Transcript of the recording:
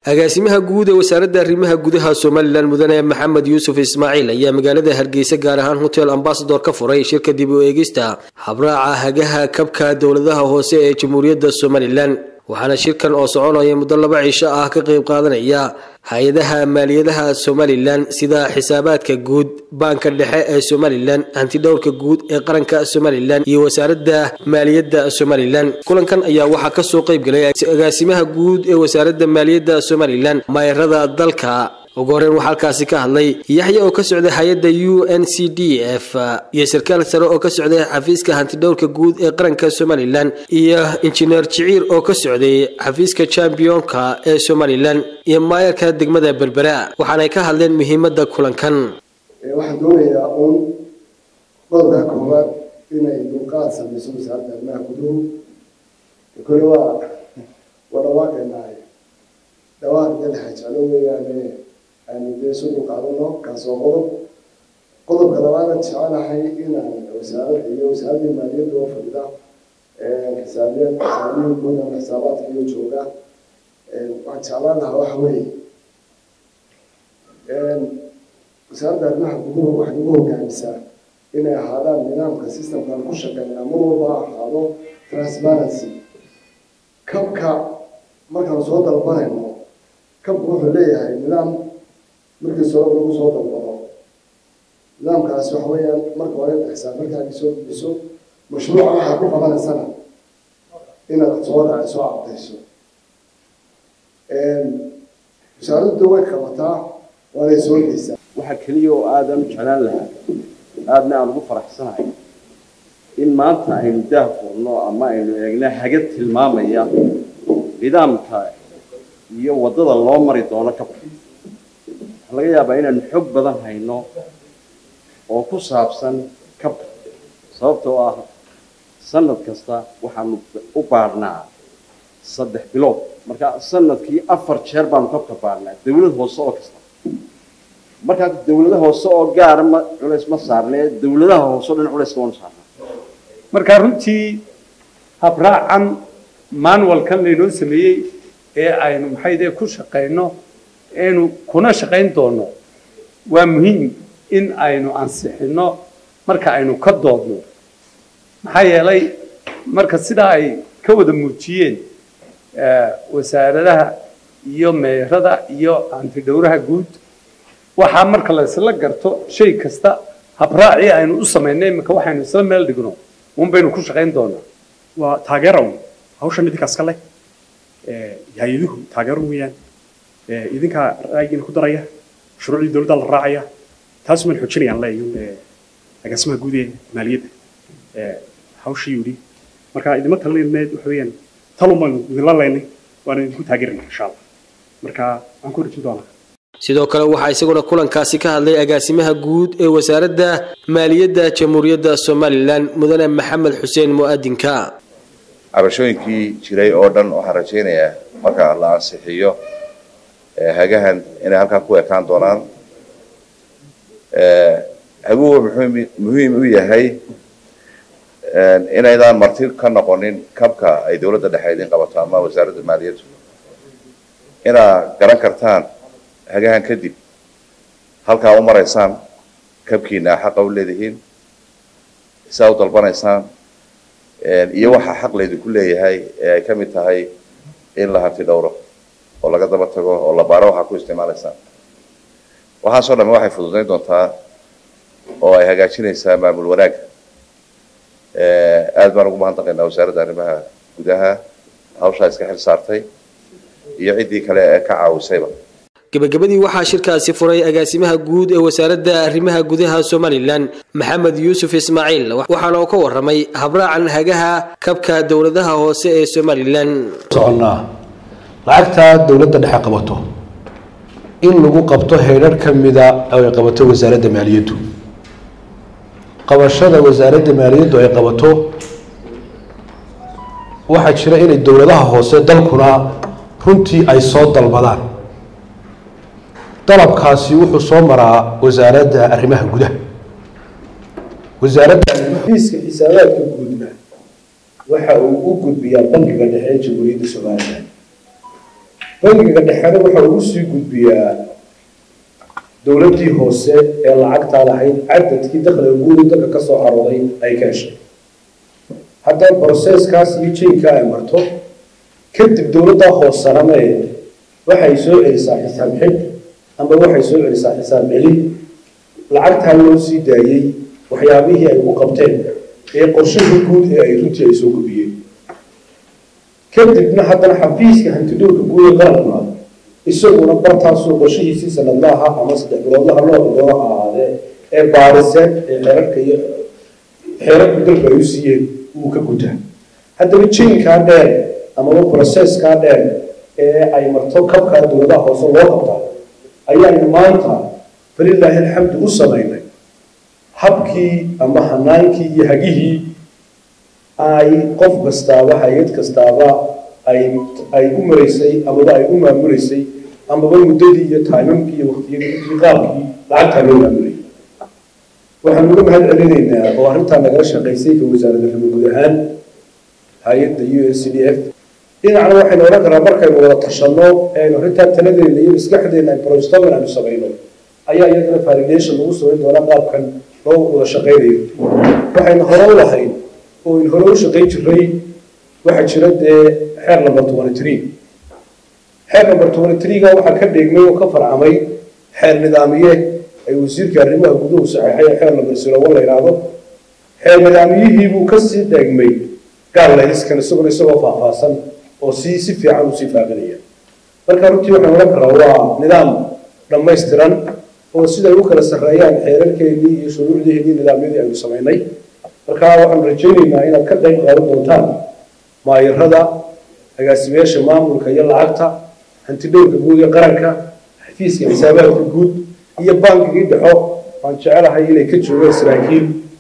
agaasimaha guud ee wasaaradda arrimaha gudaha somalilan mudane maxamed yuusuf ismaaciil ayaa magaalada hargeysa gaar ahaan hotel ambasador ka furay shirka dib u eegista habraaca hagaha kabka dowladaha hoose ee jamhuuriyadda somalilan waxaana shirkan oo soconaya muddo laba cisho ah ka qayb qaadanaya hay-adaha maaliyadaha somalilan sida xisaabaadka guud baanka dhexe ee somalilan hantidhowrka guud ee qaranka somalilan iyo wasaaradda maaliyadda somalilan kulankan ayaa waxaa kasoo qayb galay agaasimaha guud ee wasaaradda maaliyadda somalilan mayrada dalka ugu horreyn waxaa halkaasi ka hadlay yaxya oo ka socday hay-adda u n c d f iyo sarkaal sare oo ka socday xafiiska hantidhowrka guud ee qaranka somalilan iyo injineer jiciir oo ka socday xafiiska championka ee somalilan iyo maayarka degmada berbera waxaanay ka hadleen muhiimadda kulankan waxaan doonayaa uun qodobka koowaad inay dulqaad samayso wasaaradda arrimaha guduhu kole waa waa dhawaaqeenahay dhawaaq dalaxa jeclo weeyaane aanu dee isu dulqaadano kaas oo qodob qodobka labaadaan jecelahay inaan wasaarad iyo wasaaraddii maaliyadda oo fadhida xisaabiya xisaabiyin guud ama xisaabaadka iyo jooga waxaan jeclaan lahaa waxa weeye wasaaradda arrimaha guduhu waxay ugu hogaamisaa inay ahaadaan nidaamka systemkan ku shaqeynaa mar walba ahaado transparency kabka markaan soo dalbanayno kabka wuxuu leeyahay nidaam markiis hore lagu soo dalbado nidaamkaasi waxa weeyaan marka hore xisaab markaagii soo gudbiso mashruuca waxaad ku qabanaysana inaad soo raaci soo cabdayso wasaaraddu way qabataa waanay soo geysaa waxaa keliya oo aadaan u jeclaan lahaa aadna aan ugu faraxsanahay in maanta aynu daah furno ama aynu eegna hagad tilmaamaya nidaamka iyo waddada loo mari doono kabka waxaa laga yaabaa inaanu xog badan hayno oo ku saabsan kabka sababtoo ah sanad kasta waxaanu u baadhnaa saddex bilood marka sanadkii afar jeer baanu kabka baadhnaa dawlad hoose oo kasta markaa dawladaha hoose oo gaara ma culays ma saarnee dawladaha hoose o dhan culayska waanu saarnaa marka runtii habraacan manualkan laynoo sameeyey ee aynu maxayde ku shaqayno aynu kuna shaqayn doono waa muhiim in aynu ansixino marka aynu ka doodno maxaa yeelay marka sidaa ay ka wada muujiyeen wasaaradaha iyo meerada iyo antidhowraha guud waxaa marka la isla garto shay kasta habraacii aynu u samaynay iminka waxaynu isla meel dhigno un baynu ku shaqayn doonaa waa taageerow hawshan idinkaas ka leh hay-aduhu taageero weeyaan idinkaa ra'yigiina ku daraya shuruucdii dowladda la raacaya taas maan xoojinayaan leeyo agaasimaha guud ee maaliyadda hawshii yidhi marka idima talinayneed waxa weeyaan talun baanu idinla leynay waana idinku taageerina insha allah marka waxaan ku rajin doonaa sidoo kale waxaa isaguna kulankaasi ka hadlay agaasimaha guud ee wasaaradda maaliyadda jamhuuriyadda somalilan mudane maxamed xuseen mu'adinka cabashooyinkii jiray oo dhan waxaan rajaynayaa marka la ansixiyo hagahan inay halkaa ku ekaan doonaan haguhu muxuu muhiim u yahay inaydaan marti ka noqonin kabka ay dowladda dhexe idin qabato ama wasaaradda maaliyaddu inaad garan kartaan hagahan kadib halkaa u maraysaan kabkiina xaqa u leedihiin saa u dalbanaysaan iyo waxaa xaq laydinku leeyahay ee ay ka mid tahay in la hanti dhowro oo laga daba tago oo la baaro waxaa ku isticmaalaysaan waxaasoo dhamme waxay fududayn doontaa oo ay hagaajinaysaa maamul wanaag aad baan ugu mahadnaqaynaa wasaaradda arrimaha gudaha hawshaa iska xil saartay iyo ciddii kale ee ka caawisayba gebagabadii waxaa shirkaasi furay agaasimaha guud ee wasaaradda arrimaha gudaha somalilan maxamed yuusuf ismaaciil waxaana uu ka waramay habraacan hagaha kabka dowladaha hoose ee somalilan soconnaa lacagta dowladda dhexe qabato in lagu qabto heydhar ka mida oo ay qabato wasaaradda maaliyaddu qabashada wasaaradda maaliyaddu ay qabato waxaa jira inay dowladaha hoose dalkuna runtii ay soo dalbadaan dalabkaasi wuxuu soo maraa wasaaradda arrimaha gudaha wasaaradda xafiiska xisaabaadka guudna waxa uu u gudbiyaa bankiga dhexe ee jamhuuriyadda somalilan bangiga dhexena waxa uu sii gudbiyaa dowladdii hoose ee lacagtaa lahayd cadadkii dakhliga guudi dalka ka soo carooday ay ka heshay haddaba broseskaas iyo jaynka ay marto kadib dowladdaa hoosaname waxay soo celisaa xisaab xid amba waxay soo celisaa xisaab celin lacagtaa loo sii daayey waxyaabihii ay ku qabteen ee qorshihii guud ee ay runtii ay soo gubiyeen kadibna haddana xafiiska hantidhowrka guud ee qaranka isaguna bartaasuu qorshihiisii sanadlaha ama saddex biloodlaha loo doono ha ahaadee ee baariseen ee xeerarka iyo xeerarka dalka ay u siiyeen wuu ka gutaa haddaba jaynkaa dheer amaba processkaa dheer ee ay marto kabkaa dowladaha hoose loo qabtaa ayaanu maanta falilaahi alxamdu u samaynay habkii ama hanaankii iyo hagihii ay qof kastaaba hay-ad kastaaba ay ay u maraysay amaba ay u maamulaysay amaba muddadii iyo taymamkii iyo waktiyadii iyo qaabkii lacagtaa loo maamulayay waxaan uga mahad celinaynaa oo arrintaa nagala shaqaysay ka wasaaradda rimo guud ahaan hay-adda u s c d f dhinacna waxaynu odhan karaa markaynu wada tashanno eaynu arrintaa taladeena iyo maskaxdeena brostman aynu samayno ayaa iyadana validation lagu samayn doonaa qaabkan loo wada shaqaynayo waxaynu hore u lahayn oo in hore u shaqayn jiray waxaa jira dee xeer number twenty three xeer number twenty three-ga waxaa ka dheegmay oo ka farcamay xeer nidaamiye ay wasiirka arrimaha guduhu saxeexay ee xeer number zero one la yidhaahdo xeer nidaamiyihii buu kasii dheegmay gaarlayskan isaguna isagoo faahfaahsan oo si si fiican usii faafinaya marka runtii waxaan odhan karaa waa nidaam dhammaystiran oo siday u kala sarreeyaan xeerarkeennii iyo shuruucdeennii nidaamyadii aynu samaynay marka waxaanu rajaynaynaa inaad ka qayb qaadan doontaan maayarada agaasimayaasha maamulka iyo lacagta hantidhowrka guud ee qaranka xafiiska xisaabaadka guud iyo bankigii dhexo waan jecelahay inay ka joogaan saraakiil